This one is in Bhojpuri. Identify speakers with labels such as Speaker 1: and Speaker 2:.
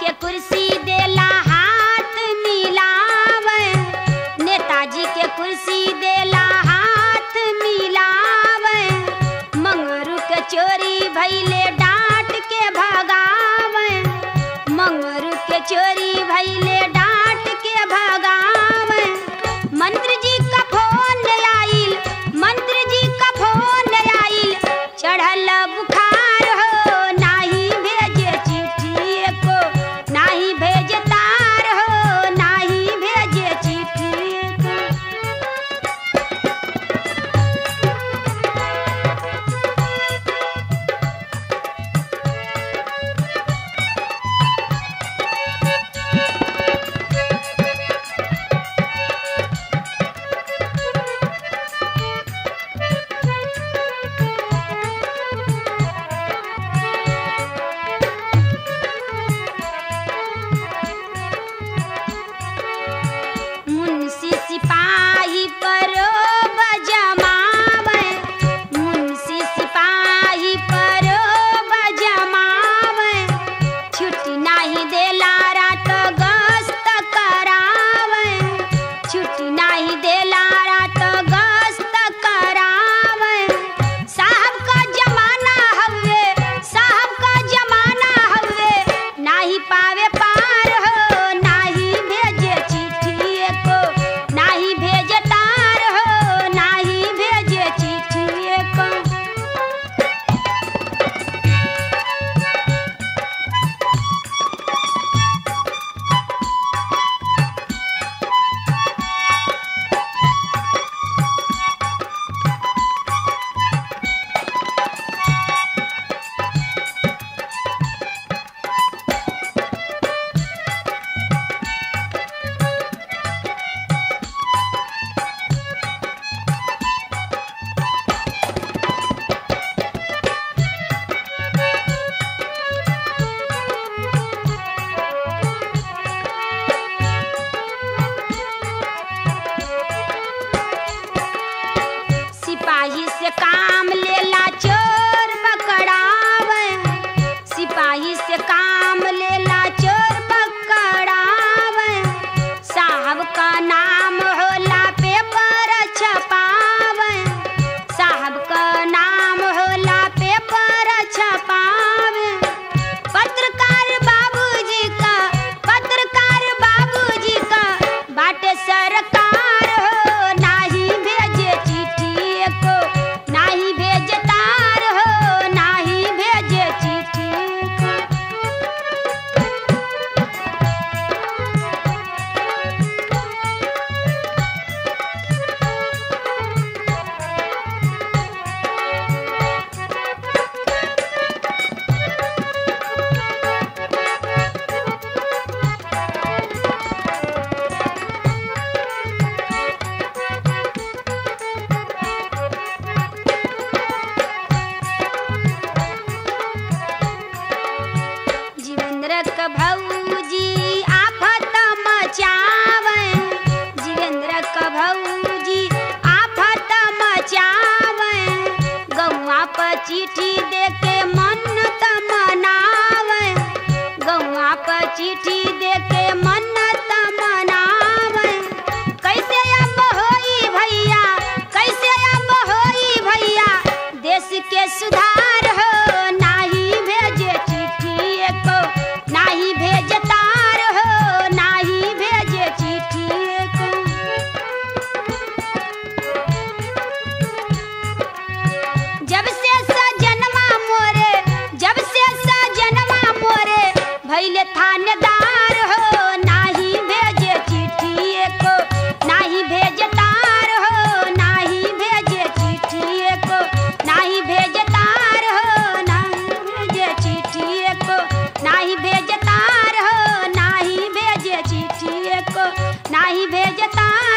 Speaker 1: के कुर्सी देला हाथ मिलावे नेताजी के कुर्सी देला हाथ मिलावे मंगरू के चोरी भैले डांट के भगावे मंगरू के चोरी भैले डांट के भगावे मंत्री जी का फोन आइल मंत्री जी का फोन आइल चढ़ल बुखार हो नाही भेजे चिट्ठी को नाही भेजे तार हो नाही भेजे चिट्ठी को मुंशी सिपाही पर बजमावे मुंशी सिपाही पर बजमावे छुट्टी नाही देला रात गस्त करावे छुट्टी नाही देला रात गस्त करावे साहब का जमाना हवे साहब का जमाना हवे नाही पावे पार हो नाही भेजे चिट्ठी को नाही भेजे तार हो नाही भेजे चिट्ठी को सिपाही से काम लेला चोर पकड़ावे सिपाही से काम लेला चोर पकड़ावे साहब का नाम होला पेपर छपावे साहब का नाम होला पेपर छपावे पत्रकार बाबूजी का पत्रकार बाबूजी का बाटे सरकार हो नाही भेजे चिट्ठी को नाही भेजे तार हो नाही भेजे चिट्ठी को जीवेंद्र क भौजी आफत मचावे जीवेंद्र क भौजी आफत मचावे गौआ पर चिट्ठी दे के मन्नत मनावे गौआ पर चिट्ठी दे के मन्नत मनावे कैसे अब होई भैया कैसे अब होई भैया देश के सुधार हो नाही भेजे चिट्ठी को नाही भेजे तार हो नाही भेजे चिट्ठी को जब से सजनवा मोरे जब से सजनवा मोरे भैले थानेदार हो नाही भेजे चिट्ठी को नाही भेजे तार हो नाही भेजे चिट्ठी को नाही भेजे तार हो नाही भेजे चिट्ठी को नाही भेजे तार हो नाही भेजे चिट्ठी को नाही भेजे तार